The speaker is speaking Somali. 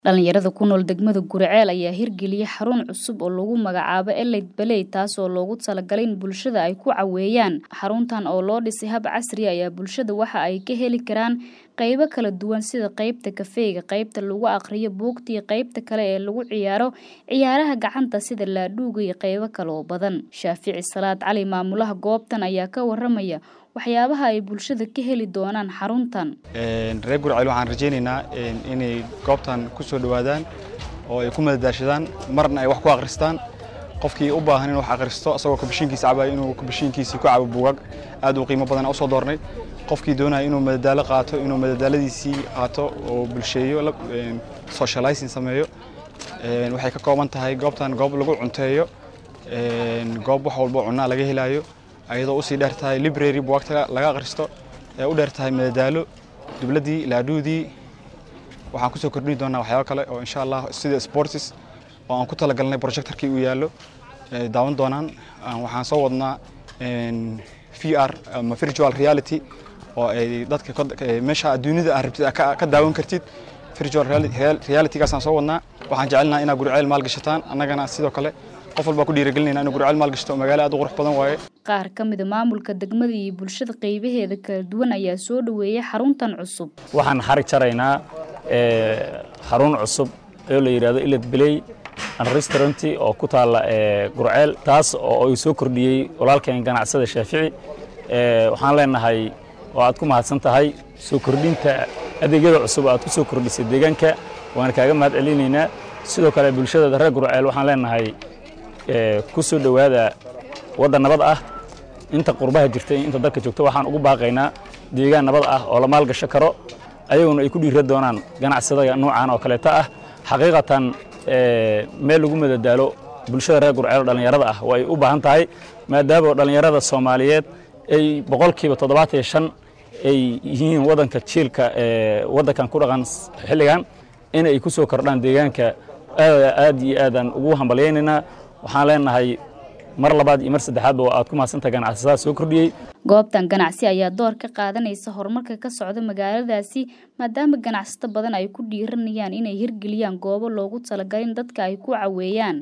Dhalinyarada ku nool degmada Guriceel ayaa hirgeliyay xarun cusub oo lagu magacaabo Elite Play taasoo loogu talagalay in bulshada ay ku caweeyaan. Xaruntan oo loo dhisay hab casri ah ayaa bulshada waxa ay ka heli karaan qaybo kala duwan sida qaybta kafeega, qaybta lagu akhriyo buugta iyo qaybta kale ee lagu ciyaaro ciyaaraha gacanta sida laadhuuga iyo qaybo kale oo badan. Shaafici Salaad Cali maamulaha goobtan ayaa ka waramaya waxyaabaha ay bulshada ka heli doonaan xaruntan. reer Guriceel waxaan rajaynaynaa inay goobtan ku soo dhowaadaan oo ay ku madadaashadaan marna ay wax ku akhristaan qofkii u baahan inuu wax akhristo asagoo kabashiinkiisa cabayo inuu kabashiinkiisa ku cabo buugag aad u qiimo badan u soo doornay qofkii doonaya inuu madadaalo qaato inuu madadaaladiisii qaato oo bulsheeyo socializing sameeyo waxay ka kooban tahay goobtan goob lagu cunteeyo goob wax walbo cunaa laga helayo ayadoo usii dheer tahay library buugagta laga akhristo ee u dheer tahay madadaalo dibladii laadhuudii waxaan kusoo kordhini doonaa waxyaabo kale oo insha allah sida sports oo aan ku talagalnay projectorkii uu yaallo daawan doonaan waxaan soo wadnaa VR ama virtual reality oo ay dadka meesha adduunyada aad rabtid ka daawan kartid virtual realitygaasaan soo wadnaa waxaan jecelnaha inaad Guriceel maal gashataan annagana sidoo kale qof walba ku dhiirigelinayna inuu Guriceel maal gashto magaalo aad u qurux badan waaye qaar ka mid a maamulka degmada iyo bulshada qaybaheeda kala duwan ayaa soo dhoweeyay xaruntan cusub waxaan xarig jaraynaa xarun cusub oo la yidhaahdo Elite Play and Restaurant oo ku taala Guriceel taas oo ay soo kordhiyey walaalkeen ganacsada Shaafici waxaan leenahay oo aad ku mahadsan tahay soo kordhinta adeegyada cusub aad ku soo kordhisay deegaanka waan kaaga mahad celinaynaa sidoo kale bulshada reer Guriceel waxaan leenahay ku soo dhowaada waddan nabad ah inta qurbaha jirta inta dalka joogta waxaan ugu baaqaynaa deegaan nabad ah oo la maalgasho karo ayaguna ay ku dhiira doonaan ganacsadaga noocan oo kaleeta ah xaqiiqatan meel lagu madadaalo bulshada reer Guriceel dhalinyarada ah way u baahan tahay maadaama dhalinyarada Soomaaliyeed ay boqolkiiba toddobaatan iyo shan ay yihiin waddanka jiilka waddankan ku dhaqan xilligan in ay ku soo kordhaan deegaanka aad iyo aadaan ugu hambalyaynaynaa waxaan leenahay mar labaad iyo mar saddexaadba aad ku mahadsantahay ganacsadaha soo kordhiyey goobtan ganacsi ayaa door ka qaadanaysa horumarka ka socda magaaladaasi maadaama ganacsato badan ay ku dhiiranayaan inay hirgeliyaan goobo loogu talagalin dadka ay ku caweeyaan